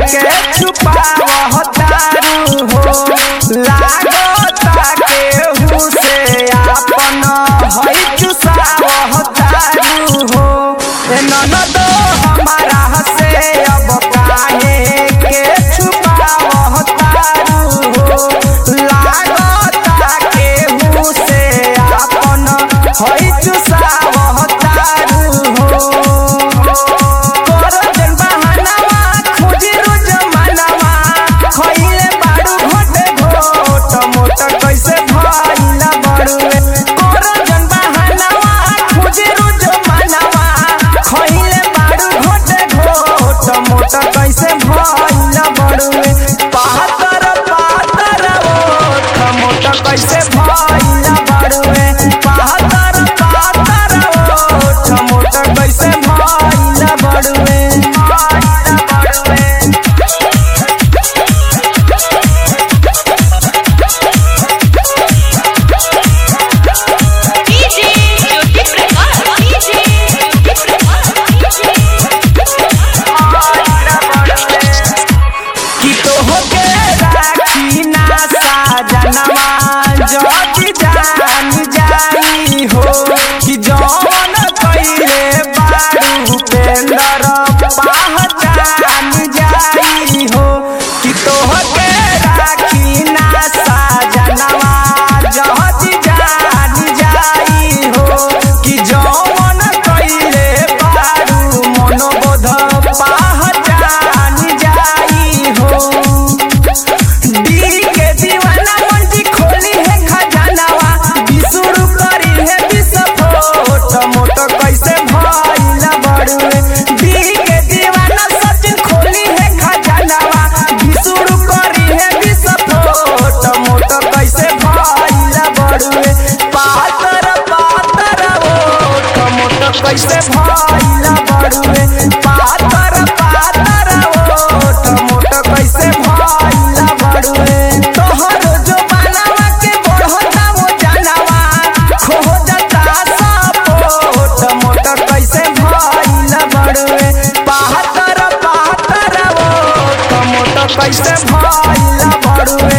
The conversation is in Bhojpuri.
के छुपावह तारू हो लागता केहू से आपन हई चुसावह तारू हो ए ननदो हमारा से अब काहे के छुपावह तारू हो लागता केहू से आपन हई चुसावह तारू हो करजन बहानावा खोजी रोज मनावा खइले बाड़ू घोटे घोट मोट कैसे भइला बड़ुए करजन बहानावा खोजी रोज मनावा खइले बाड़ू घोटे घोट मोट कैसे भइला बड़ुए पातर पातर ओठ मोट कैसे भइला बड़ुए पातर पातर ओठ मोट कैसे भइला बड़ुए भइला बड़ुए डीजे ज्योति प्रकाश डीजे ज्योति प्रकाश कि तोहके राखी ना साजनवा जति जान जाई हो कि जौन कइले बारू पेंदर पहचान जाई हो कि तोहके राखी ना साजनवा जति जान जाई हो कि जौन कइले बारू मनोबोध पहचान जाई हो दी के दीवाना मंजी खोली है खजानावा बिसुरु करी है विस्फोट मोट कैसे भइला बड़ुए दी के दीवाना सचिन खोली है खजानावा बिसुरु करी है विस्फोट मोट कैसे भइला बड़ुए पातर पातर ओठ मोट कैसे भइला बड़ुए पातर पातर ओठ मोट कैसे भइला बड़ुए तोहर जो बनावा के बढ़ता वो जानवा खो जाता सपोट मोट कैसे भइला बड़ुए पातर पातर ओठ मोट कैसे भइला बड़ुए